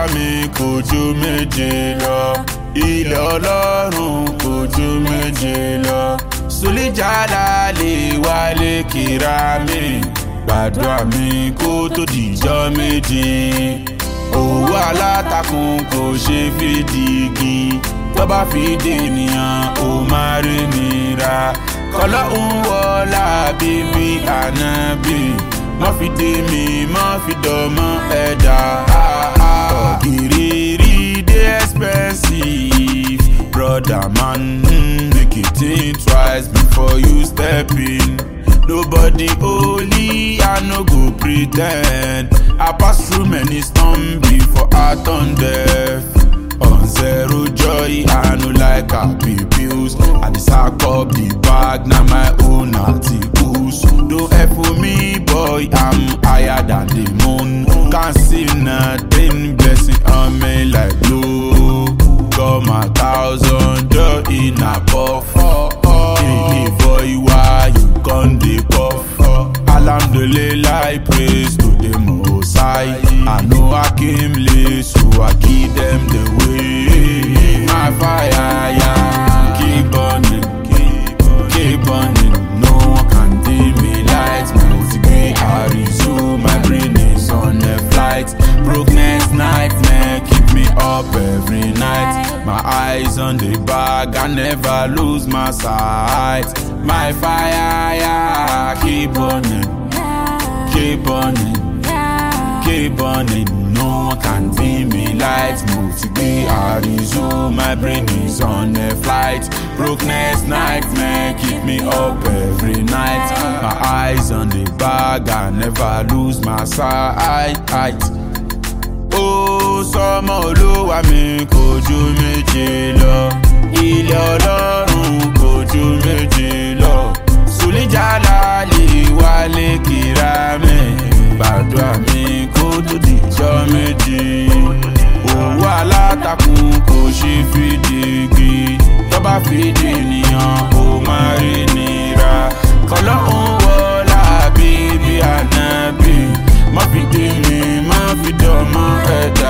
mi kò ju méje lọ ilẹ̀ ọlọ́run kò ju méje lọ sùlíjàlá lè wálé kíra mi gbàdúrà mi kó tó dìjọ́ méje owó alátakùn kò ṣe fi dìgì tó bá fi dènìyàn ó máa rí nira kọlọ́ ń wọlá bíbí ànábì má fi dé mi má fi dọ̀mọ́ ẹ̀dá. Ògìrìrì dey expensive brother man mm, make you think twice before you step in. Nobody holy, I no go pretend. I pass through many storms before I turn deaf. On zero joy, I no like happy pills. I dey sack up the bag, na my own articles. Don't F for me, boy, I'm higher than the moon. Can't see nothing, blessing on me like blue. Got my thousand joy in a puff. Hey, boy, why you gon' dey puff? Alhamdulillah, I praise to the Most High. I know I came late, so I give them the way. My fire, yeah, keep burning, keep burning. No one can dim me lights. Motivate, I resume. My brain is on a flight. Brokenness nightmare keep me up every night. My eyes on the bag, I never lose my sight. My fire, yeah, keep burning, keep burning, keep burning. No one can dim me lights. Motivate, I resume. My brain is on a flight. Brokenness nightmare keep me up every night. My eyes on the bag, I never lose my sight. ó sọmọ olúwa mi kò ju méje lọ ilé ọlọ́run kò ju méje lọ sùlíjàlá lè wálé kíra mi gbàdúrà mi kó tó dìjọ́ méje owó alátakùn kò ṣe fìdígi tọ́ba fìdí ènìyàn ó máa rí nira kọlọ́hún wọlá bíbí ànábì má fi dé mi má fi dọ̀mọ́ ẹ̀dá.